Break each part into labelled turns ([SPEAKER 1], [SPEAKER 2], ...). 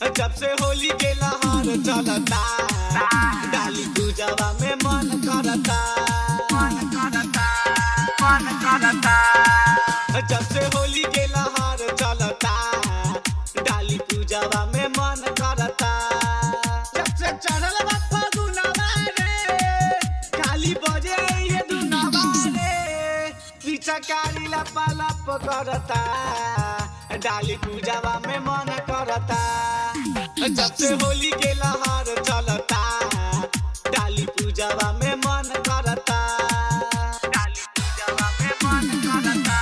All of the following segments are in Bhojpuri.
[SPEAKER 1] जब से होली के लहर चलता डाली पूजवा में मन करता मन करता मन करता जब से होली के लहर चलता डाली पूजवा में मन करता जब से चढ़ल बा फगुनवा रे खाली बजे ये दुनवा रे पीछा कारी लपा लप करता डाली पूजवा में मन करता जब से होली के लहर चलता डाली पूजवा में मन करता डाली पूजवा में मन करता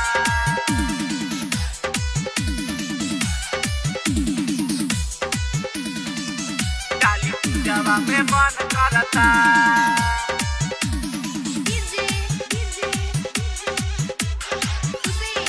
[SPEAKER 1] डाली पूजवा में मन करता
[SPEAKER 2] DJ, DJ, Hussein,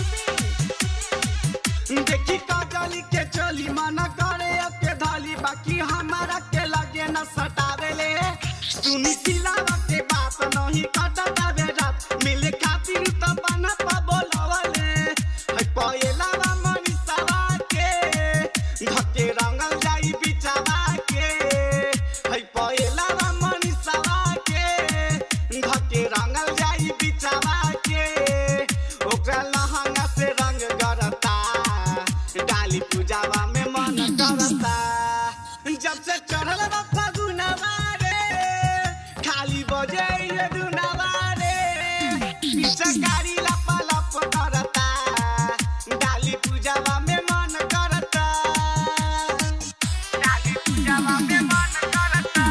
[SPEAKER 2] Hussein.
[SPEAKER 1] देखी काजली के चली मना करे अब के धाली बाकी हमारा के लगे न सटावेले सुनी सिलावा के बात नहीं कटता बे रात मिले खातिर त बना पा बोलवले है पयलावा मनीषावा के धके रंगल जाई बिचावा के है पयलावा मनीषावा के धके रंगल जाई बिचावा के ओकरा लहंगा से रंग गरता डाली पूजावा में मन करता जब से चढ़ल बा फगुनवा रे खाली बजे ये दुनवा रे पीछे गाड़ी लपा लप करता डाली पूजावा में मन करता डाली पूजावा में मन करता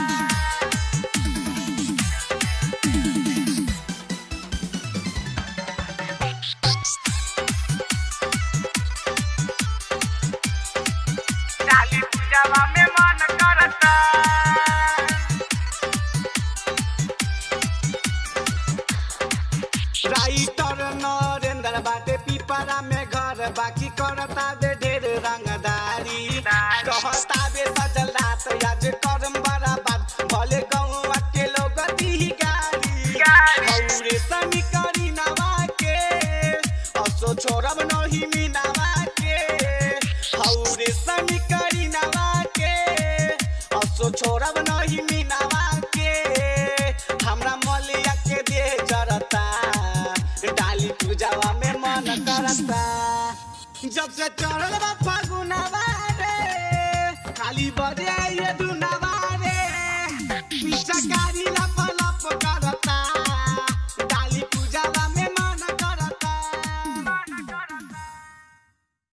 [SPEAKER 1] डाली पूजावा में मन करता राइटर नरेंद्र बाटे पिपरा में घर बाकी करता बे ढेर रंगदारी कहता बे सजल रात आज करम बराबर भले गाँव के लोग दी गाड़ी औरे सनी करी नवा के असो छोड़ब नहीं मीनावा के औरे सनी करी नवा के असो छोड़ब नहीं मीनावा के हमरा मलिया के देह जरता डाली पूजावा में मन करता जब से चढ़ल बा फागुनवा रे खाली बजे ये दुनवा रे पीछा गाड़ी लप लप करता